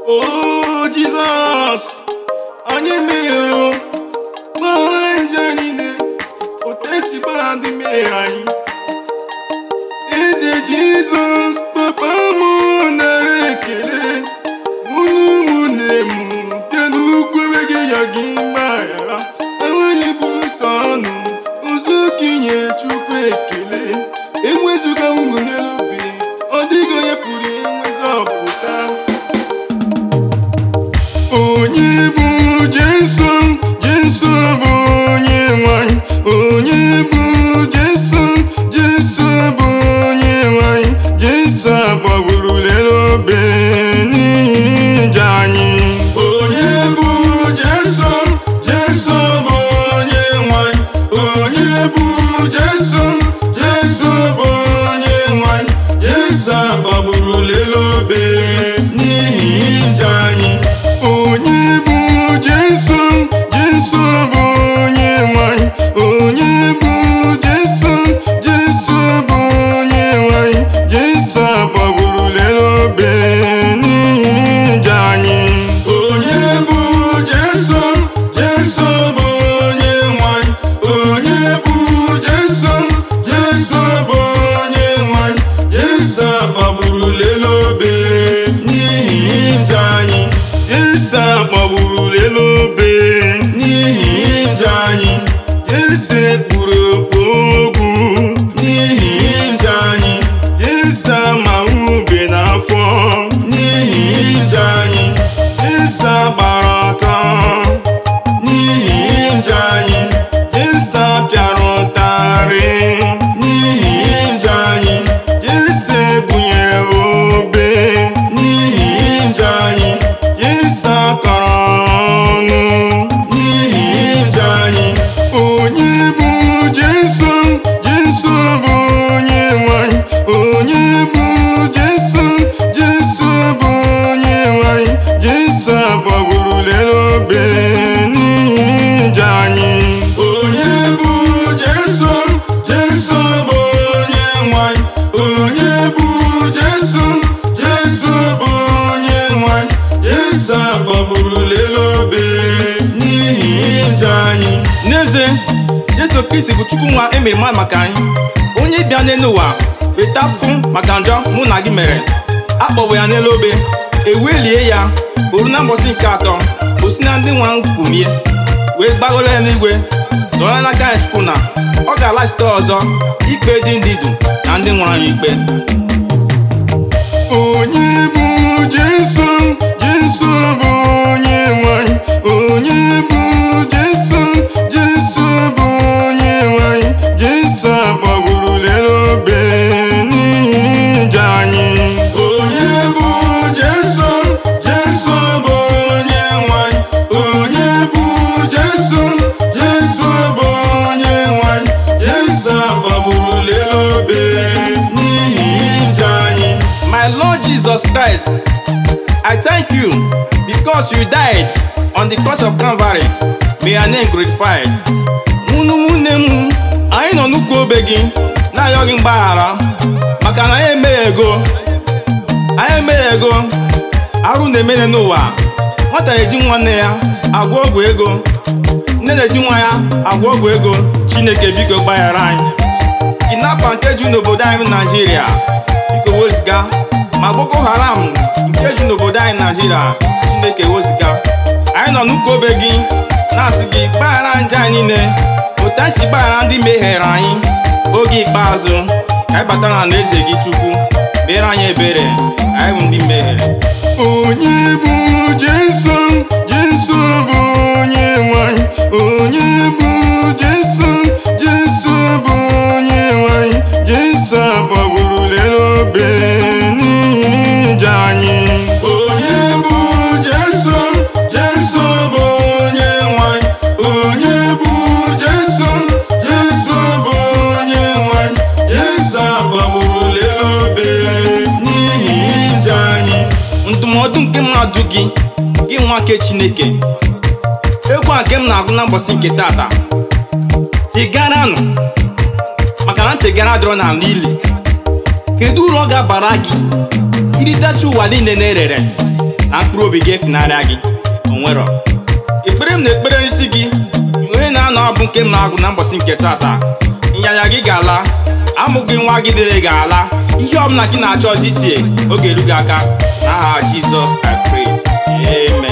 O Jizọs anyị emeghe gbaghara njọ niile otu esi gbaghara ndị mmehie anyị eze Jizọs papa m nara ekele unu ụmụnne m bịa n'ukwu ebe gị yọ gị mgbaghara enweghị bụ nsọ ọnụ ụzọ ka inye Chukwu ekele enwezuga m n'elu obi ọ dịghị onye pụrụ enwezi ọpụta onye bụ Jesu Jesu bụ onye nwanyị onye bụ Jesu Jesu bụ onye nwanyị Jesu agbagburu lere obe n'ihi njọ anyị onye bụ Jesu Jesu bụ onye nwanyị onye bụ Jesu Jesu bụ onye nwanyị Jesu agbagburu lere obe n'ihi njọ anyị onye bụ Jesu Jesu bụ onye nwanyị onye bụ Jesu Jesu bụ onye nwanyị Jesu agbagburu lere obe n'ihi njọ anyị onye bụ Jesu Jesu bụ onye nwanyị onye bụ Jesu Jesu bụ onye nwanyị Jesu agbagburu lere obe n'ihi njọ anyị Jesu agbagburu lere obe n'ihi njọ anyị Jesu kpuru okpu ogwu n'ihi njọ anyị Jesu ama ube n'afọ n'ihi njọ anyị Jesu gbara ọtọ n'ihi njọ anyị Jesu pịara ụtarị n'ihi njọ anyị Jesu bunyere obe n'ihi njọ anyị Jesu akọrọ ọnụ n'ihi njọ anyị onye bụ Jesu Jesu bụ onye nwanyị onye bụ Jesu Jesu bụ onye nwanyị Jesu agbagburu lere obe n'ihi njọ anyị onye bụ Jesu Jesu bụ onye nwanyị onye bụ Jesu Jesu bụ onye nwanyị Jesu agbagburu lere obe n'ihi njọ anyị n'eze Jesu Kristi bụ Chukwu nwa emere mmadụ maka anyị onye bịa n'elu ụwa weta fụ maka njọ mụ na gị mere akpọwe ya n'elu obe ewelie ya oru na mbọsị nke atọ o si na ndị nwa nkwumie wee gbagoro ya n'igwe dọrọ n'aka ya Chukwu na ọ ga-alaghachite ọzọ ikpe dị ndị ndụ na ndị nwụrụ anwụ ikpe onye bụ Jesu Jesu bụ onye nwanyị onye bụ Jesu Jesu bụ onye nwanyị Jesu agbagburu lere obe n'ihi njọ anyị onye bụ Jesu Jesu bụ onye nwanyị onye bụ Jesu Jesu bụ onye nwanyị Jesu agbagburu lere obe n'ihi njọ anyị My Lord Jesus Christ, I thank you because you died on the cross of Calvary. May your name glorified. Mụnụ nwunne m, anyị nọ n'ukwu obe gị na-arịọ gị mgbaghara maka na anyị emeghe ego anyị emeghe ego arụ na-emene n'ụwa nwata na-eji nwanne ya agwọ ọgwụ ego nne na-eji nwa ya agwọ ọgwụ ego Chineke biko gbaghara anyị kidnapa nke ju n'obodo anyị bụ Naijiria biko weziga ma Boko Haram nke ju n'obodo anyị Naijiria Chineke weziga anyị nọ n'ụka obe gị na-asị gị gbaghara nje anyị niile otu anyị si gbaghara ndị mehiere anyị oge ikpeazụ ka anyị batara na eze gị Chukwu mere anyị ebere anyị bụ ndị mehiere onye bụ Jesu Jesu bụ onye nwanyị onye bụ Jesu Jesu bụ onye nwanyị Jesu agbagburu lere obe n'ihi njọ anyị onye bụ Jesu Jesu bụ onye nwanyị onye bụ Jesu Jesu bụ onye nwanyị Jesu agbagburu lere obe n'ihi njọ anyị ndụmọdụ nke mmadụ gị gị nwa nke Chineke egwu a nke m na-agụ na mbọsị nke tata chegaranụ maka na nchegara dịrọ n'ala ili kedu uru ọ ga-abara gị iritacha ụwa niile na-erere na mkpụrụ obi gị efunarịa gị onwero ekpere m na ekpere isi gị onye na-anọ abụ nke m na-agụ na mbọsị nke tata ịnyanya gị ga-ala amụghị nwa gị dịrị ga-ala ihe ọbụla gị na-achọ disie oge eru gị aka n'aha Jizọs I pray amen